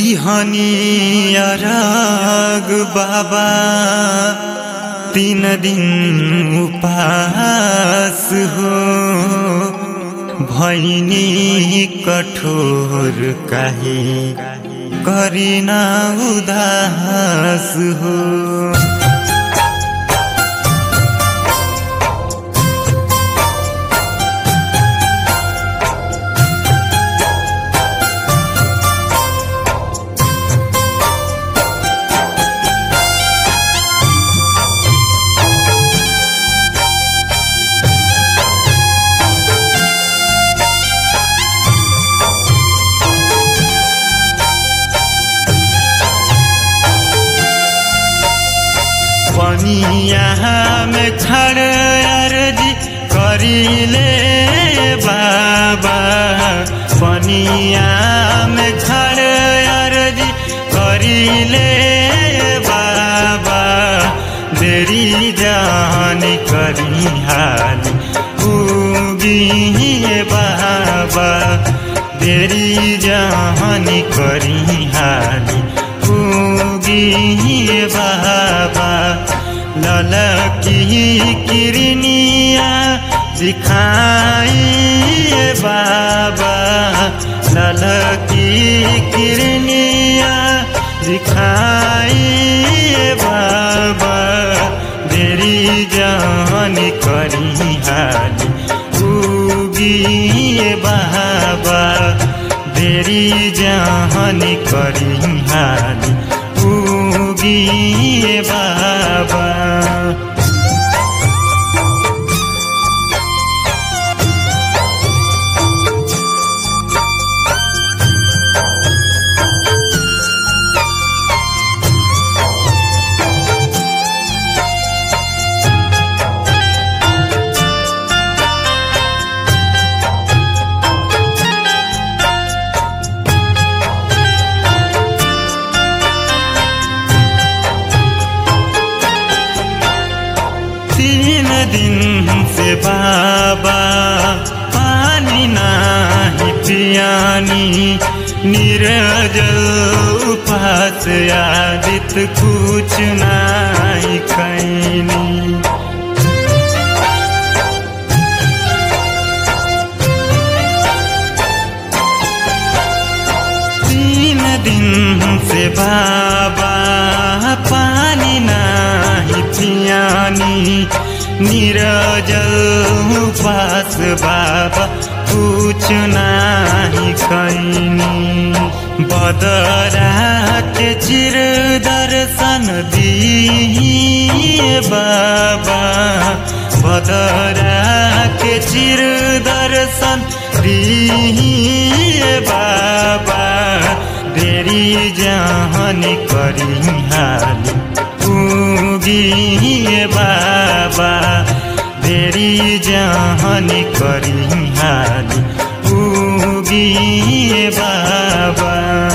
दिहनी अरग बाबा तीन दिन उपास हो भैनी कठोर काहे करिना उदास हो पनिया में खड़ अर्जी करीले बाबा पनिया में खड़ अर्जी करीले बाबा देरी जान करी हाली उगी बाबा देरी जान करी हाली उगी बाबा ललकी किरनिया दिखाई बाबा ललकी किरनिया दिखाई बाबा देरी जान करी हाली उगी बाबा देरी जान करी हाली उगी बाबा तीन दिन से बाबा पानी नाही पियानी निर्जल उपास आदित कुछ नाही खैनी तीन दिन से बाबा पानी नाही पियानी निरजल उपास बाबा कुछ नाही खैनी बदरा के चिर दर्शन दिए बाबा बदरा के चिर दर्शन दिए बाबा देरी जहन करी हाली उगी बाबा देरी जहन करी हाली उगी बाबा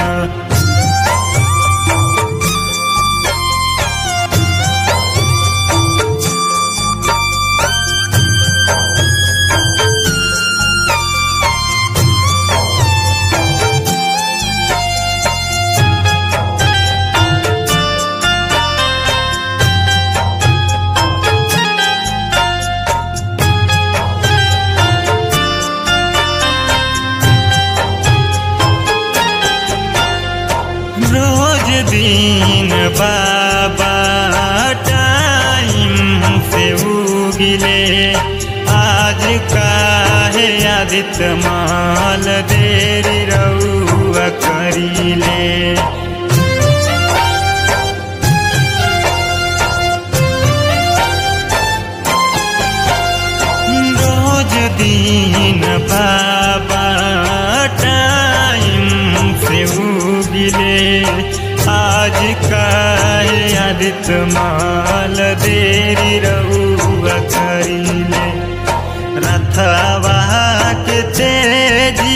रोज दिन बाबा टाइम से उगिले आज काहे आदित माल देरी रउआ करीले रोज दिन बाबा टाइम से उगिले आज काहे आदित माल देरी रउआ करीले रथवा के तेजी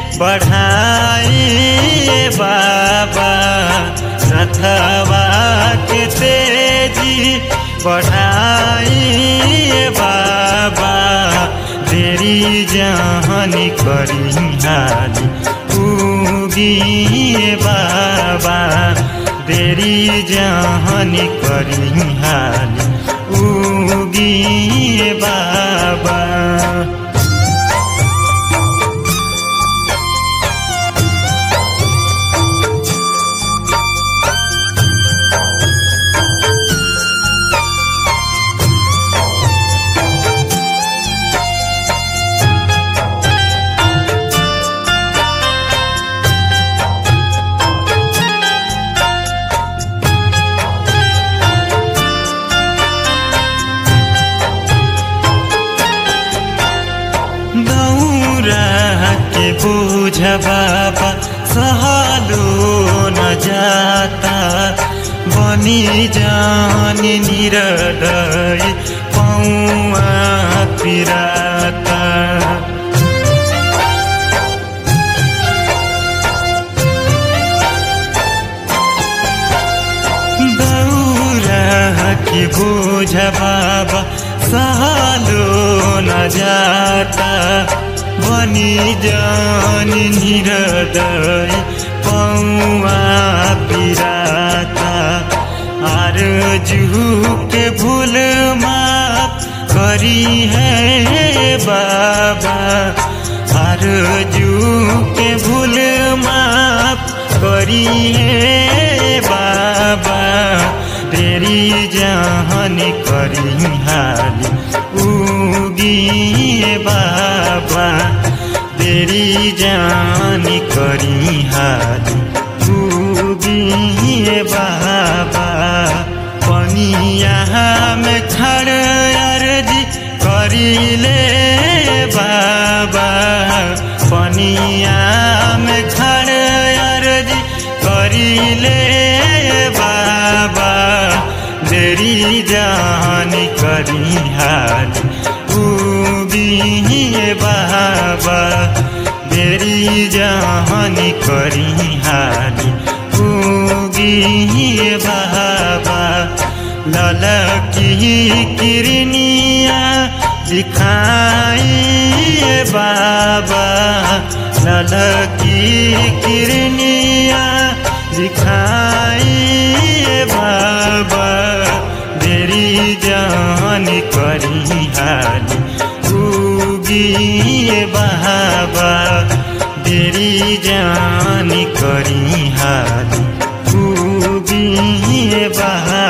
बढ़ाई बाबा रथवा के तेजी बढ़ाई बाबा देरी जहन करी हाली उगी बाबा देरी जहानी करी हाली उगी बाबा दौरा के बोझ बाबा सहलो न जाता बनी जान निरदय पौआ पिराता दौरा के बोझ बाबा सहलो न जाता बनी जान निरदय पौआ पिराता आर जू के भूल माफ करी है बाबा आर जू के भूल माफ करी है बाबा तेरी जहान करी हाली उगी बाबा तेरी जान करी हाली उगी बाबा पनिया में खड़ अर्जी करी ले बाबा पनिया में खड़ अर्जी करी ले बाबा देरी जान करी हाल उगी बाबा देरी जान करी हाल उगी बाबा ललकी किरनिया दिखाई बाबा ललकी किरनिया दिखाई बाबा देरी जान करी हाली उगी बाबा देरी जान करी हाली उगी बाबा